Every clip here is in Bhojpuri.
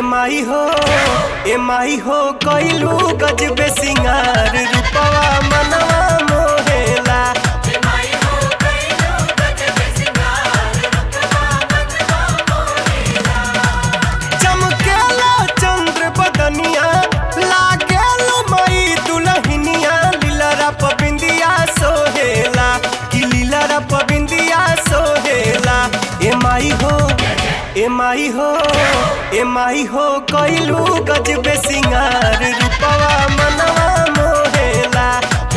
माई हो ए माई हो कइलू गजबे सिंगार रूपवा मनवा मोहेला चमकेला चंद्र बदनिया लागेला मई दुलहिनिया लीलरा पबिंदिया सोहेला कि लीलरा पबिंदिया सोहेला ए माई हो ए माई हो ए माई हो कइलू गजबे सिंगार रूपवा मनवा मोहेला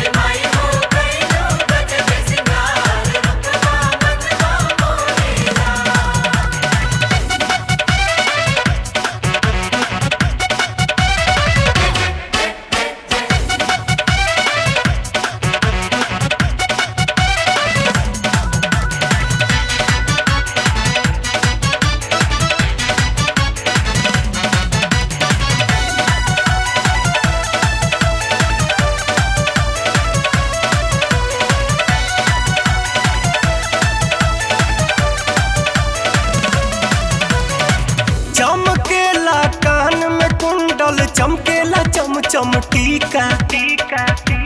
चमकेला कान में कुंडल चमकेला चम चम टीका टीका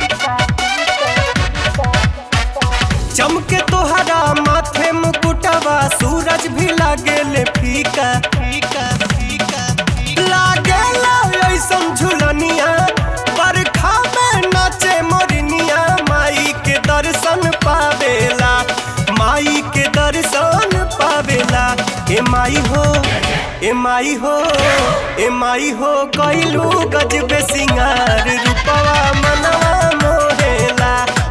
चमके तोहरा माथे मुकुटवा सूरज भी लागेले फीका फीका फीका लागेला ऐसन झुलनिया बरखा में नाचे मोरनिया माई के दर्शन पावेला माई के दर्शन पावेला ए माई हो ए माई हो ए माई हो कइलू गजबे सिंगार रूपवा मनवा मोहेला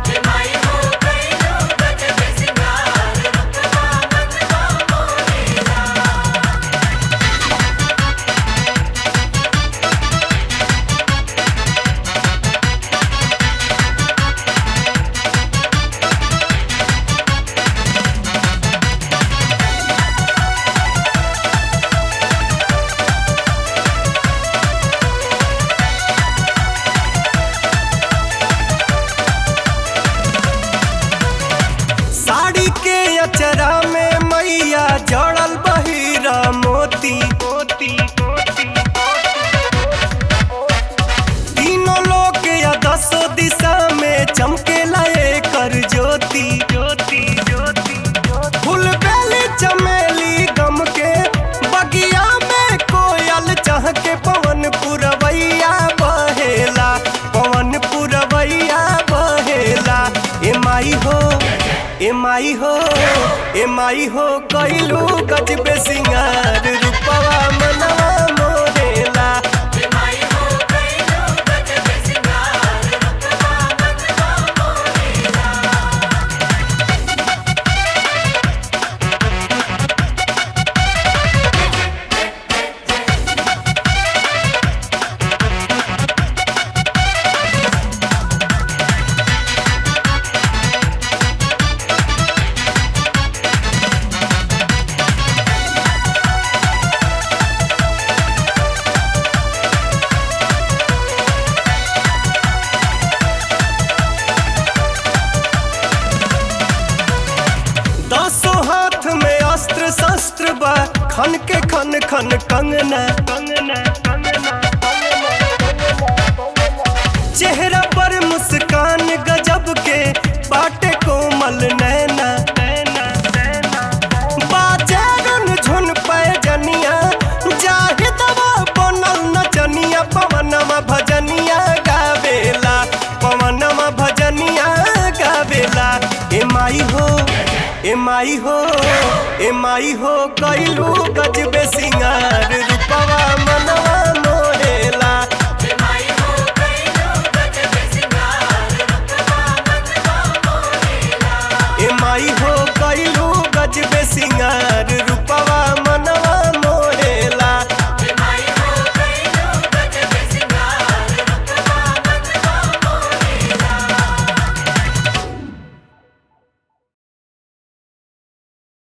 साड़ी के अचरा में मैया जड़ल बहिरा मोती मोती तीनों लोग या दसो दिशा में चमकेला कर ज्योति ज्योति ज्योति फूल बेली चमेली गम के बगिया में कोयल चह के पवन पुरवैया बहेला पवन पुरवैया बहेला ए माई हो ए माई हो ए माई हो कइलू गजबे सिंगार रूपवा मनवा मोरेला दसों हाथ में अस्त्र शस्त्र बा खन के खन खन कंगना कंगना कंगना चेहरा पर मुस्कान गजब के बाटे कोमल नैना बाजारन झुन पैजनिया जाहि दवा बनल नचनिया पवनमा भजनिया गावेला पवनमा भजनिया गावेला ए माई हो ए माई हो ए माई हो कइलू गजबे सिंगार रूपवा मनवा मोहेला ए माई हो कइलू गजबे सिंगार